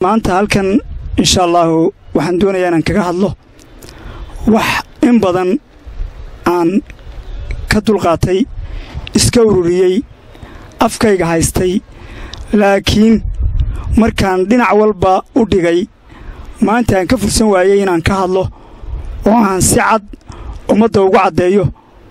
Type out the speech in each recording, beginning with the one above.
maanta halkan insha allaahu waxaan doonayaa inaan kaga hadlo wax in badan aan ka dulqaatay iska ururiyey afkayga haystay laakiin markaan dhinac walba u dhigay maanta aan ka fursan waayey inaan ka hadlo oo aan si cad ummadda ugu caddeeyo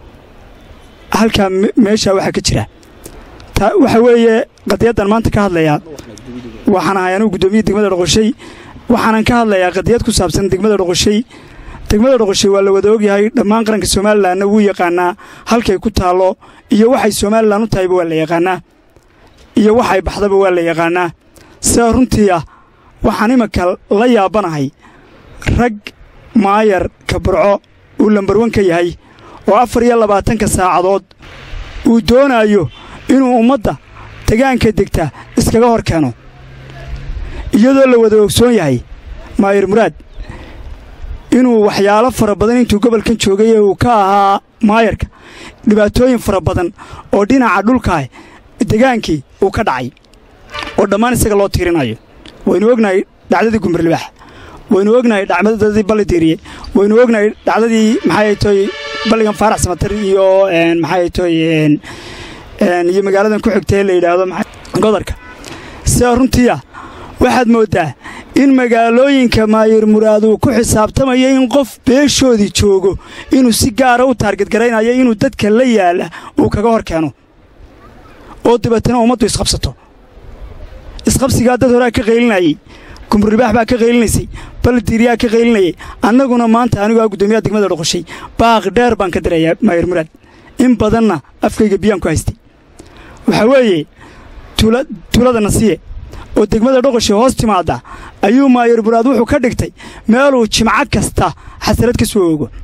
halkaa meeshaa waxaa ka jira waxa weeye qadiyaddan maanta ka hadlayaa waxaan ahay anugu guddoomiye degmada dhoqoshay waxaanan ka hadlayaa qadiyad ku saabsan degmada dhoqoshay degmada dhoqoshay waa la wada ogyahay dhammaan qaranka somalilanna wuu yaqaanaa halkay ku taallo iyo waxay somalilan u tahayba waa la yaqaanaa iyo waxay baxdaba waa la yaqaanaa sidaa runtii ah waxaan imanka la yaabanahay rag maayar kabarco uu lambarwan ka yahay oo afar iyo labaatanka saacadood uu doonaayo inuu ummadda degaanka degta iskaga hor keeno iyadoo la wada ogsoon yahay maayar muraad inuu waxyaalo fara badan intuu gobolkan joogay ee uu ka ahaa maayarka dhibaatooyin fara badan oo dhinaca dhulkaah degaankii uu ka dhacay oo dhammaan isaga loo tiirinayo waynu ognahay dhacdadii gumbarlibaax waynu ognahay dhacdadii ballidiiriye waynu ognahay dhacdadii maxay toy balligan faarax samatar iyo maxay toy iyo magaaladan ku xigta ee la yidhaahdo godorka sidaa runtii ah waxaad mooddaa in magaalooyinka maayir muraad uu ku xisaabtamayo in qof beeshoodii joogo inuu si gaara u taargadgaraynayo inuu dadka la yaala uu kaga hor keeno oo dabeetana ummaddu isqabsato isqabsigaa dad horaa ka qaylinayey gumburribaax baa ka qaylinaysay baldiiriyaa ka qaylinayay annaguna maanta anigoo ah guddoomiyaha degmada dhoqoshay baaq dheer baan ka dirayaa maayir muraad in badanna afkayga biyaan ku haystay waxaa weeye tuulada nasiye oo degmada dhoqoshay hoos timaadda ayuu maayir muraad wuxuu ka dhigtay meeluu jimco kasta xasarad ka soo ogo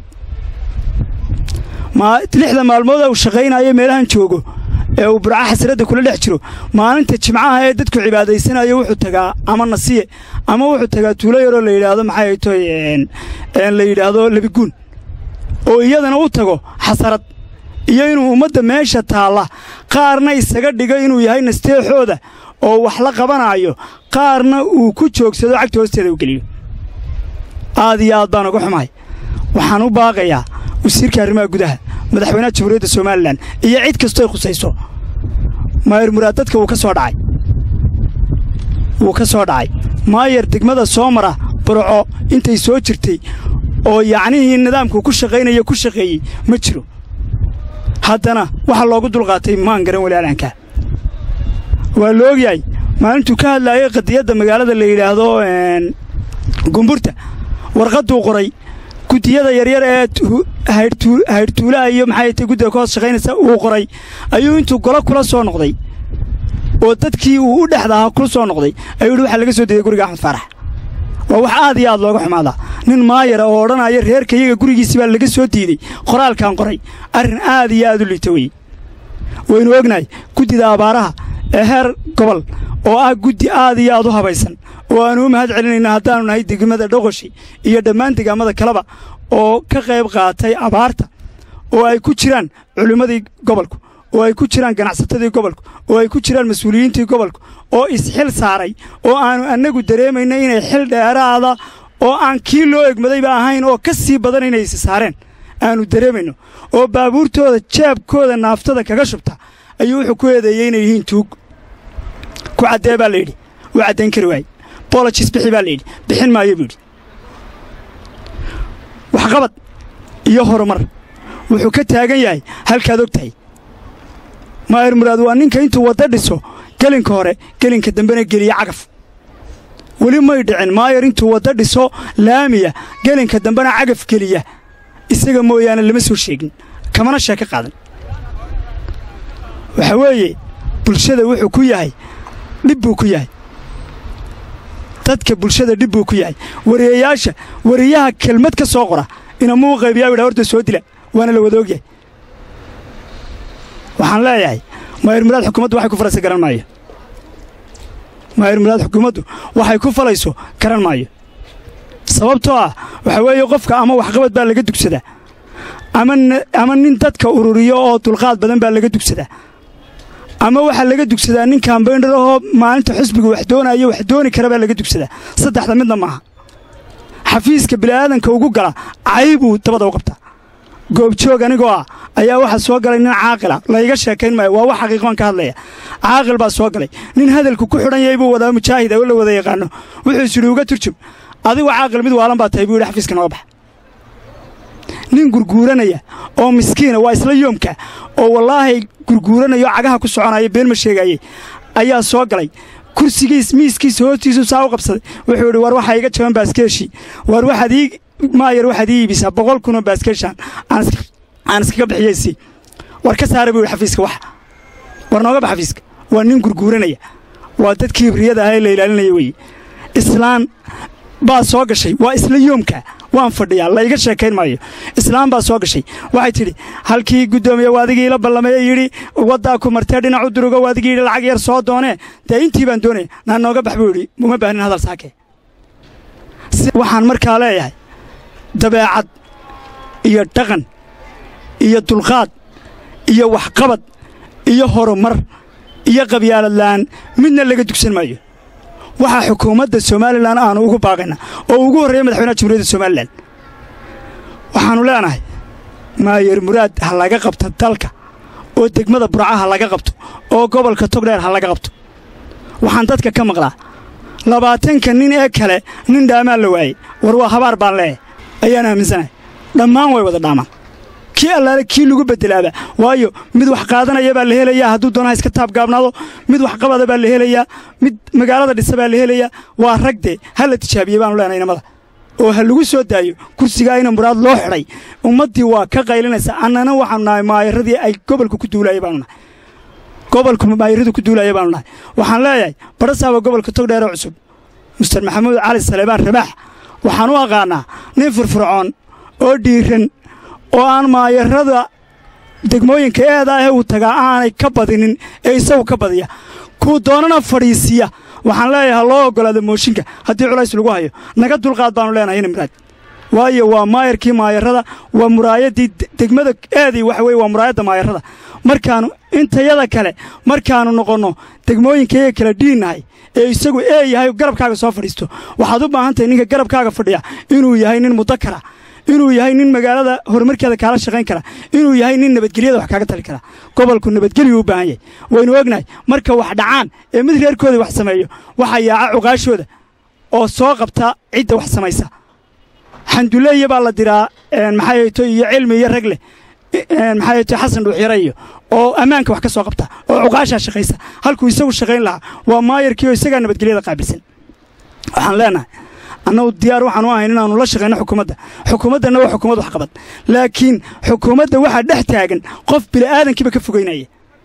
lixda maalmood uu shaqaynayo meelahan joogo ee uu burca xasradda kula dhex jiro maalinta jimcaha ee dadku cibaadaysanayo wuxuu tagaa ama nasiye ama wuxuu tagaa tuulo yaroo la yidhaahdo maxay toy la yidhaahdo lebiguun oo iyadana u tago xasarad iyo inuu ummadda meesha taalla qaarna isaga dhigo inuu yahay nasteexooda oo wax la qabanaayo qaarna uu ku joogsado cagta hoosteeda u geliyo aad iyo aad baan uga xumahay waxaan u baaqayaa wasiirka arrimaha gudaha madaxweynaha jamhuuriyadda somalilan iyo cid kastoo ay khusayso maayar muraad dadka wuu ka soo dhacay wuu ka soo dhacay maayar degmada soo mara burco intay soo jirtay oo yacnihii nidaamku ku shaqaynaya ku shaqeeyey ma jiro haddana waxaa loogu dulqaatay maan garan walaalanka waa la ogyahay maalintuu ka hadlaayay qadiyadda magaalada la yidhaahdo gumburta warqadduu qoray guddiyada yaryar ee haydhtuulaha iyo maxay tay guddiga ka hoos shaqaynaysa uu qoray ayuu intuu golo kula soo noqday oo dadkii uu u dhexda ahaa kula soo noqday ayuu yidhi waxaa laga soo deeyey guriga axmed faarax waa wax aad iyo aad looga xumaadaa nin maayara oo odhanaya reerka iyaga gurigiisii baa laga soo diiday qoraalkan qoray arrin aad iyo aad u liita weye waynu ognahay guddida abaaraha ee heer gobol oo ah guddi aad iyo aad u habaysan oo aanu u mahad celinayna haddaannu nahay degmada dhoqoshi iyo dhammaan degaamada kaleba oo ka qayb qaatay abaarta oo ay ku jiraan culimmadii gobolku oo ay ku jiraan ganacsatadii gobolku oo ay ku jiraan mas-uuliyiintii gobolku oo isxil saaray oo aannu annagu dareemayna inay xil dheeraada oo aan kii loo egmadayba ahayn oo ka sii badan inay isi saareen aannu dareemayno oo baabuurtooda jeebkooda naaftada kaga shubta ayuu wuxuu ku eedeeyey inay yihiin tuug ku caddee baa layidhi wuu caddayn kari waayey bolojis bixi baa layidhi bixin maayo buu yidhi waxqabad iyo horumar wuxuu ka taagan yahay halkaad og tahay maayir muraad waa ninka intuu wadda dhiso gelinka hore gelinka dambena geliya cagaf weli may dhicin maayar intuu wadda dhiso laamiya gelinka dambena cagaf geliya isaga mooyaane lama soo sheegin kamana sheeko qaadan waxaa weeye bulshada wuxuu ku yahay dhib buu ku yahay dadka bulshada dhib buu ku yahay wariyayaasha wariyaha kelmad ka soo qora inamuu qaybiyaa widha horta soo dila waana la wada ogyahay waxaan leeyahay maayir muraad xukuumaddu waxay ku falayso garan maayo maayir muraad xukuumaddu waxay ku falayso garan maayo sababtoo ah waxaa weeye qofka ama waxqabad baa laga dugsadaa ama nin dadka ururiyo oo dulqaad badan baa laga dugsadaa ama waxaa laga dugsadaa nin kambaynarahoo maalinta xusbiga wax doonaya wax dooni kara baa laga dugsadaa saddexda midna maaha xafiiska bini'aadanka ugu gala caybuu dabada u qabtaa goobjoog anigoo ah ayaa waxaa soo galay nin caaqila layga sheekayn maayo waa wax xaqiiqoon ka hadlaya caaqil baa soo galay nin hadalku ku xidhan yahay buu wadaa mujaahid oo la wada yaqaano wuxuu isidhi uga turjum adigu caaqil mid waalan baa tahay buu yidhi xafiiska nooga baxa nin gurguuranaya oo miskiina waa isla yoomka oo wallaahi gurguuranaya oo cagaha ku soconaya been ma sheegaayey ayaa soo galay kursigiis miiskiisa hoostiisu saa u qabsaday wuxuu yidhi war waxaa iga jaban baaskeeshii war waxaad ii maayar waxaad ii iibisaa boqol kunoo baaskeeshaan aan iskaga bixiyaysi war ka saara buu yidhi xafiiska waxa war nooga bax xafiiska waa nin gurguuranaya waa dadkii hibriyada ahaa ee la ilaalinaya weeye islaan baa soo gashay waa isla yoomka waan fadhiyaa layga sheekayn maayo islaam baa soo gashay waxay tidhi halkii guddoomiye waadigii la ballameye yidhi waddaa ku martee dhinacu durugo waadigii yidhi lacag yar soo doonee dee intii baan doonaya naa nooga bax buu yidhi uma baahnin hadal saakee waxaan markaa leeyahay dabeecad iyo dhaqan iyo dulqaad iyo waxqabad iyo horumar iyo qabyaaladla'aan midna laga dugsan maayo waxaa xukuumadda somalilan aanu ugu baaqayna oo ugu horreeya madaxweynaha jamhuuriyadda somalilan waxaannu leenahay maayer muraad ha laga qabto dalka oo degmada burca ha laga qabto oo gobolka togdheer ha laga qabto waxaan dadka ka maqlaa labaatanka nin ee kale nin dhaamaan la waayey war waa habaar baan leeyahay ayaan aaminsanahay dhammaan way wada dhaamaan kii allaale kii lagu bedelaaba waayo mid wax qaadanaya baa la helayaa hadduu doonaha iska taabgaabnaado mid wax qabada baa la helayaa mid magaalada dhisa baa la helayaa waa ragdee ha la tijaabiyey baanu leenahay inamada oo ha lagu soo daayo kursigaa ina muraad loo xidhay ummaddii waa ka qaylinaysa annana waxaanu nahay maayaradii ay gobolka ku duulaaya baanu nahay gobolku maayaradu ku duulaya baanu nahay waxaan leeyahay badhasaaba gobolka togdheeroo cusub mister maxamuud cali saleebaan rabaax waxaan u aqaannaa nin firfircoon oo dhiiran oo aan maayarada degmooyinka eedaa ee uu tagaa aanay ka badinin ee isagu ka badiya kuu doonana fadhiisiya waxaan leeyahay ha loo oggolaado mooshinka haddii culays lagu hayo naga dulqaad baanu leenahay ina muraad waayo waa maayarkii maayarada waa muraayaddii degmada eedii waxa weye waa muraayadda maayarada markaannu intayada kale markaannu noqonno degmooyinkayaga kala dhiinnahay ee isagu ee yahay garabkaaga soo fadhiisto waxaad u baahan tahay ninka garabkaaga fadhiya inuu yahay nin mudakara inuu yahay nin magaalada horumarkeeda kaala shaqayn kara inuu yahay nin nabadgelyada wax kaaga tali kara gobolku nabadgelyu u baahan yahay waynu ognahay marka wax dhacaan ee mid reerkooda wax sameeyo waxaa yaaca cuqaashooda oo soo qabta cidda wax samaysa xanduleeye baa la diraa maxaato iyo cilmi iyo rag leh maxaato xasan dhuuxyare iyo oo ammaanka wax ka soo qabta oo cuqaashaa shaqaysa halkuu isagu shaqayn lahaa waa maayarkii oo isagaa nabadgelyada qaabilsan waxaan leenahay annagu diyaar waxaan u ahayn inaannu la shaqayno xukuumadda xukuumaddanna waa xukuumad waxqabad laakiin xukuumadda waxaa dhex taagan qof bili'aadankiiba ka fogaynaya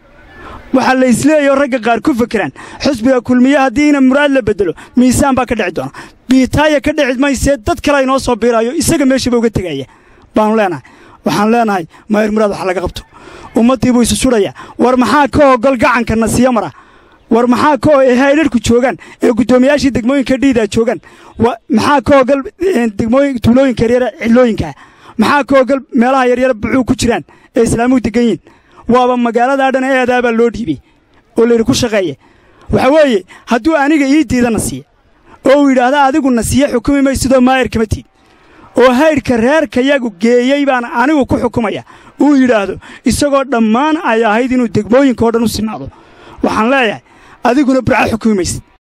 waxaa la isleeyaoo ragga qaar ku fekeraan xusbiga kulmiye haddiina muraad la bedelo miisaan baa ka dhici doona biitaaya ka dhici maysee dad kale inoo soo biiraayo isaga meeshaba uga tegaya baannu leenahay waxaan leenahay maayar muraad wax laga qabto ummaddii buu isu sudhaya war maxaa ka ogol gacanka nasiyo mara war maxaa ka ee haydharhku joogaan ee guddoomiyaashii degmooyinka dhiidaa joogaan maxaa ka ogol degmooyin tuulooyinka yaryara cidlooyinkaa maxaa ka ogol meelaha yaryara bucuu ku jiraan ee islaamuhu degan yihin waaba magaaladaa dhan eedaabaa loo dhiibay oo layidhi ku shaqeeye waxa weeye hadduu aniga ii diida nasiye oo uu yidhaahda adigu nasiye xukumi maysidoo maayar kama tiid oo haydhka reerkayagu geeyey baan anigu ku xukumaya uu yidhaahdo isagoo dhammaan ay ahayd inuu degmooyinka oo dhan u sinaado waxaan leeyahay adiguna burca xukumi maysid